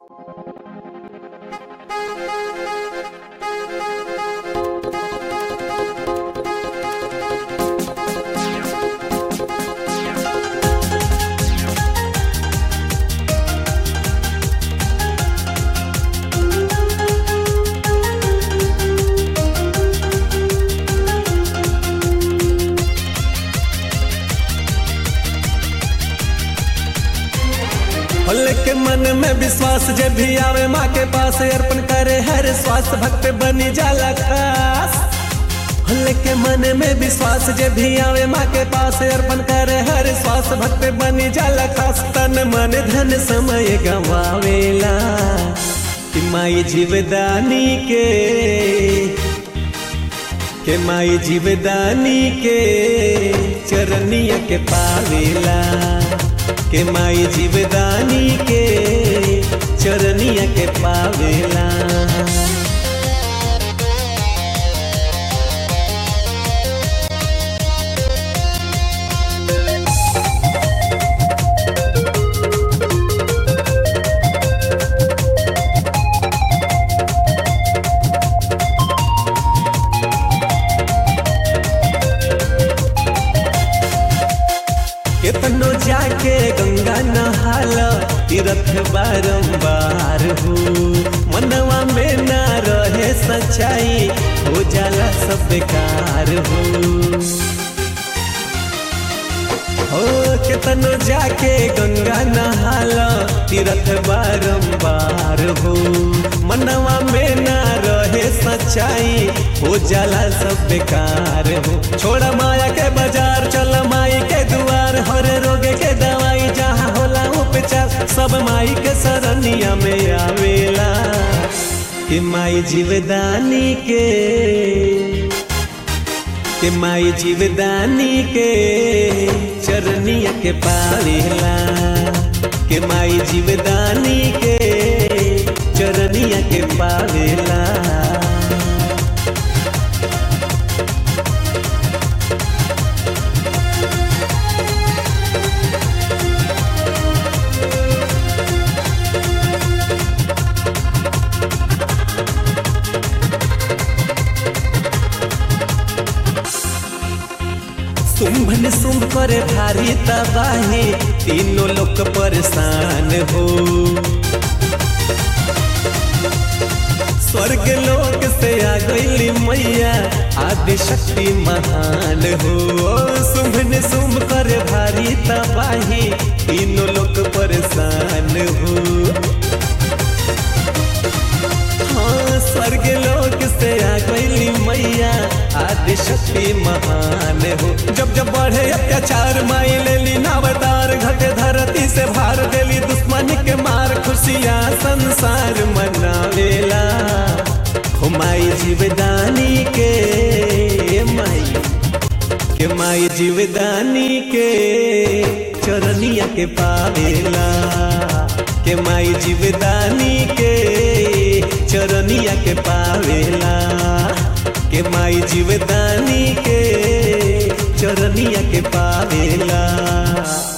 होले के मन में विश्वास जे भी आवे माँ के पास अर्पण करे हर स्वास्थ्य भक्त बनी जाला खास होले के मन में विश्वास जे भी आवे माँ के पास अर्पण करे हर स्वास्थ्य भक्त बनी जाला खास तन मन धन समय गवावेला कि माई जीवदानी के के माई जीवदानी के चरनिया के पावेला के माई जीवदानी के चरनिया के पावेला केतनो जाके गंगा नहाला तीर्थ बारंबार हो मनवा में ना रहे सच्चाई हो जाला सब बेकार हो हो केतनो जाके गंगा नहाला तीर्थ बारंबार हो मनवा में ना रहे सच्चाई हो जाला सब बेकार हो छोड़ा माया के बाजार चल माई के दुआर हर रोगे के दवाई जहाँ होला उपचार सब माई के सरनिया में आवेला कि माई जीवदानी के के माई जीवदानी के चरनिया के पावेला के माई जीवदानी के चरनिया के पावेला शुंभन शुंभ करे भारी तबाही तीनों लोग परेशान हो स्वर्ग लोक से आ गई मैया आदि शक्ति महान हो शुंभन शुंभ करे भारी तबाही तीनों लोग परेशान हो हाँ स्वर्ग लोक से आ गई मैया आदि शक्ति महान हो जब जब बढ़े अत्याचार माई ले ली नावतार घटे धरती से भार देली दुश्मन के मार खुशियाँ संसार मनावेला हो माई जीवदानी के माई के माई जीवदानी के चरनिया के पावेला के माई जीवदानी के चरनिया के पावेला के माई जीवदानी के चरनिया के पावेला